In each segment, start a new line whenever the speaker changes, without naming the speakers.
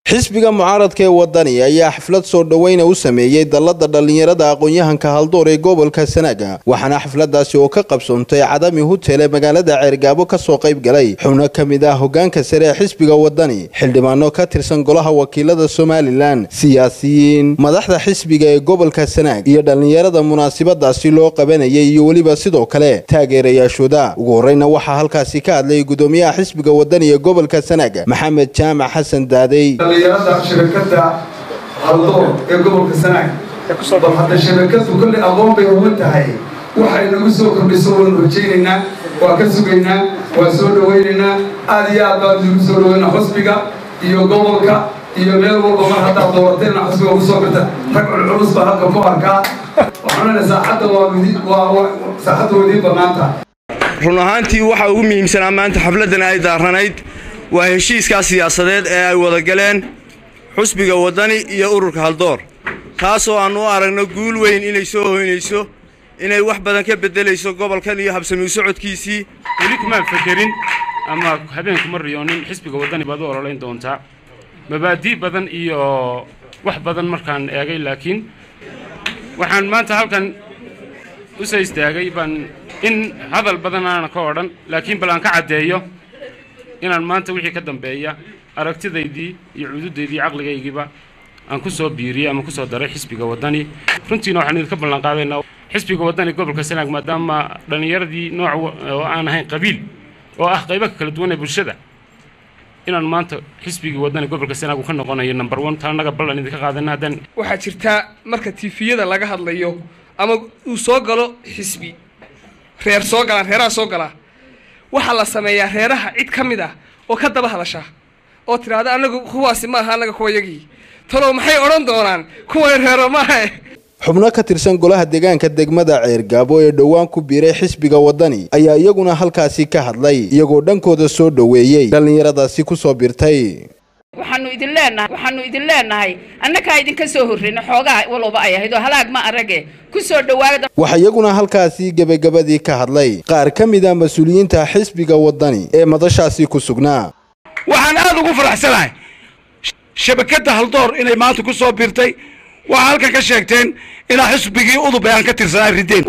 xisbiga mucaaradka ee wadani ayaa xaflad soo dhoweyna u sameeyey dallada dhallinyarada aqoon-yahanka haldoor ee gobolka sanaaga waxaana xafladaasi oo ka qabsoontay cadami hutel ee magaalada ceergaabo kasoo qayb galay xubno ka mid ah hogaanka sare ee xisbiga wadani xildhibaano ka tirsan golaha wakiilada somalilan siyaasiyiin madaxda xisbiga ee gobolka sanaag iyo dhallinyarada munaasabadaasi loo qabanayay iyo weliba sidoo kale taageerayaashooda ugu horeyna waxaa halkaasi ka hadlay gudoomiyaha xisbiga wadani ee gobolka sanaag maxamed jaamac xasan daadey
dhallinyarada shabakada haldoor ee gobolka sanaag bal hadda shabakadu kolley aqoon bay uga tahay waxay nagu soo kordhiso waanu rajaynaynaa waa ka sugaynaa waa soo dhawaynaynaa aad iyo aad baan nagu soo dhawaynaa xusbiga iyo gobolka iyo meel walba mar haddaad doorateenna xusbiga ugu soo birta rag culculus baa halka ku arkaa waxaanana saaxadda waa saaxadda wadiin bannaanta
run ahaantii waxaa ugu muhiimsanaa maanta xafladdan ay daaranayd waa heshiiskaa siyaasadeed ee ay wada galeen xusbiga waddani iyo ururka haldoor taasoo aannu u aragno guul weyn inay soo hoynayso inay wax badan ka beddelayso gobolkan iyo habsamiu socodkiisii
weli kumaan fekerin ama habeenkuma riyoonin xisbiga waddani baad u ololayn doontaa mabaadii badan iyo wax badan markaan eegay laakiin waxaan maanta halkan u soo istaagay baan in hadal badan aanan ka odhan laakiin bal aan ka caddeeyo inaan maanta wixii ka dambeeya aragtidaydii iyo cududaydii caqligaygiiba aan ku soo biiriyey ama kusoo daray xisbiga waddani runtiina waxaan idinka ballanqaadaynaa xisbiga waddani gobolka sanaag maadaama dhallinyaradii nooc oo aan ahayn qabiil oo ah qaybo kala duwan ee bulshada inaan maanta xisbigii waddani gobolka sanaag uu ka noqonayo number one taa annaga ballan idinka qaadana haddaan
waxaa jirtaa marka tifiyada laga hadlayo ama uu soo galo xisbi reer soo galaan reeraha soo galaa waxaa la sameeyaa reeraha cid ka mid ah oo ka daba hadasha oo tidhaahda anagu kuwaasi maaha annaga kuwayagii talow maxay odhan doonaan kuwan reero maaha
xubno ka tirsan golaha deegaanka degmada ceergaabo ee dhowaan ku biiray xisbiga waddani ayaa iyaguna halkaasi ka hadlay iyagoo dhankooda soo dhoweeyey dhallinyaradaasi ku soo birtay
waxaanu idin leenahay waxaanu idin leenahay annakaa idinka soo horreyna xoogaa walowba ay ahayd oo halaag ma arage ku soo dhowaada
waxaa iyaguna halkaasi gebagabadii ka hadlay qaar ka mid a mas-uuliyiinta xisbiga waddani ee madashaasi ku sugnaa
waxaan aad ugu faraxsanahay shabakadda haldoor inay maanta ku soo biirtay waxaa halkan ka sheegteen inaa xisbigii udub ee aan ka tirsanaa rideen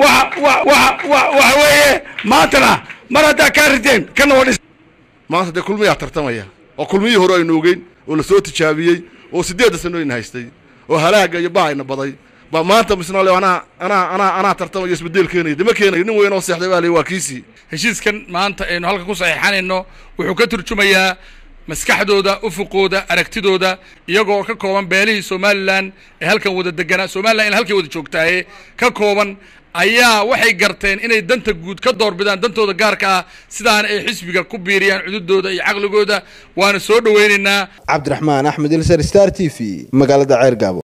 waxa weeye maantana mar haddaa kaa rideen kana waa
maanta dee kulmiyaa tartamaya oo kulmiyii hore aynu ogeyn oo la soo tijaabiyey oo siddeedda sanooyna haystay oo halaaga iyo baayna baday baa maanta misna le anaa anaa anaa anaa tartamayo isbedel keenaya dama keenayo nin weyn oo seexday baa le waa kiisii
heshiiskan maanta aynu halka ku saxiixanayno wuxuu ka turjumayaa maskaxdooda ufuqooda aragtidooda iyagoo ka kooban beelihii somalilan ee halkan wada deganaa somalilan in halkay wada joogtaaye ka kooban ayaa waxay garteen inay danta guud ka doorbidaan dantooda gaarka ah sidaana ay xisbiga ku biiriyaan cududooda iyo caqligooda waana soo dhoweynaynaa
cabdiraxmaan axmed ilsar star t v magaalada ceergaabo